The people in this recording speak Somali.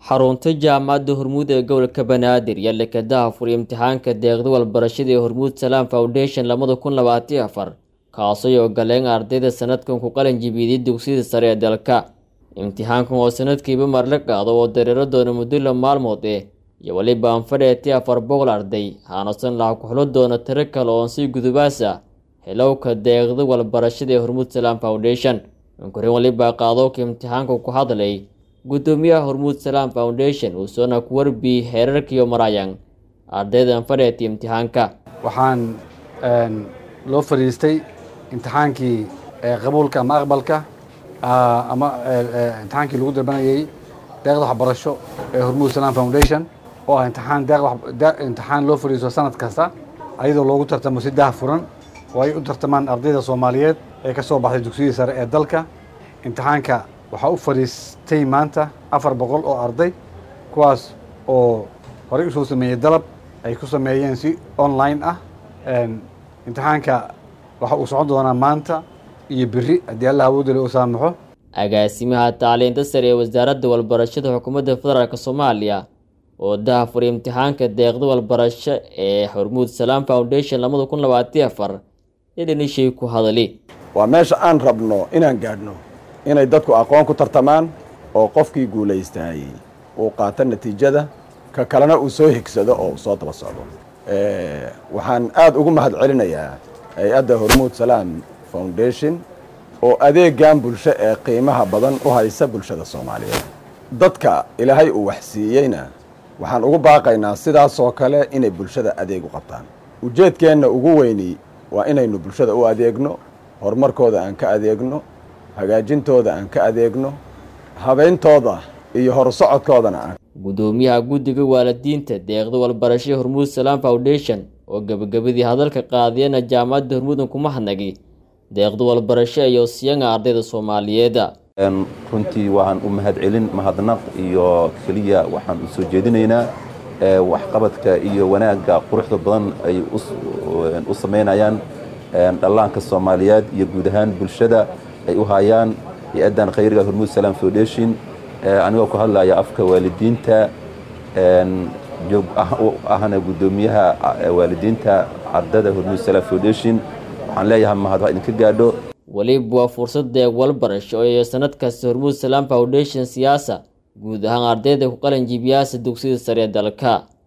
xarunta jaamacadda hormuud ee gobolka banaadir iyo lekadaha furiya imtixaanka deeqda walbarashada ee hormuud salaam foundation labada kun labaatiyo afar kaasoo ay ogoleen ardayda sanadkan ku qalin jibiyday dugsiyada sare ee dalka imtixaankan oo sanadkiiba mar la qaado oo dareero doona muddo la maalmood eh iyo weliba anfadheetii afar boqol arday haanasan laha ku xulo doona tiro kale oon sii gudubaasa helowka deeqda walbarashada ee hormuud salaam foundation inkurin weliba qaadowka imtixaanka ku hadlay guddoomiyaha hormuud salaam foundation uu soona ku warbiyey heerarkiiyo marayang ardayda anfadheetii imtixaanka waxaan loo fadhiistay imtixaankii qabuulka ama aqbalka ama imtixaankii lagu dalbanayay deeqda waxbarasho ee hormuud salaam foundation oo ah imtixaan imtixaan loo fadhiisto sanad kasta ayadoo loogu tartamo si daha furan oo ay u tartamaan ardayda soomaaliyeed ee ka soo baxday dugsiyadii sare ee dalka imtixaanka waxaa u fadhiistay maanta afar boqol oo arday kuwaas oo horey usoo sameeyey dalab ay ku sameeyeen si online ah imtixaanka waxa uu socon doonaa maanta iyo beri haddii allah awoodale u saamaxo agaasimaha tacliinta sare ee wasaaradda walbarashada xukuumadda federaalk soomaaliya oo daha furay imtixaanka deeqda walbarasho ee hormuud salaam foundation labada kun labaatiyo afar idhanishay ku hadali waa meesha aan rabno inaan gaadhno inay dadku aqoon ku tartamaan oo qofkii guulaystay uu qaato natiijada ka kalena uu soo higsado oo uu soo daba socdo waxaan aada ugu mahad celinayaa hay-adda hormuud salaam foundation oo adeegan bulsho ee qiimaha badan u haysa bulshada soomaaliyeed dadka ilaahay uu waxsiiyeyna waxaan ugu baaqaynaa sidaasoo kale inay bulshada adeeg u qabtaan ujeedkeenna ugu weyni waa inaynu bulshada u adeegno horumarkooda aan ka adeegno hagaajintooda aan ka adeegno habeyntooda iyo horusocodkoodana aan guddoomiyaha guddiga waalidiinta deeqda walbarashada hormuud salaam foundation oo gebagabadii hadalka qaadiyana jaamacadda hormuudan kuma hadnagi deeqda walbarasho iyo siyanga ardayda soomaaliyeeda runtii waxaan u mahad celin mahadnaq iyo keliya waxaan u soo jeedinaynaa waxqabadka iyo wanaagga quruxda badan ay u samaynayaan dhallaanka soomaaliyeed iyo guud ahaan bulshada ay u hayaan hay-addan khayriga hormuud salaam foundation anigoo ku hadlaya afka waalidiinta joog ahna guddoomiyaha waalidiinta ardada hormuud salaam foundation waxaan leeyahay mahad wax idinka gaadho weliba waa fursad deeq walbarasho iyo sanad kasta hormuud salaam foundation siyaasa guud ahaan ardayda ku qalin jibiyaasa dugsiyada sare ee dalka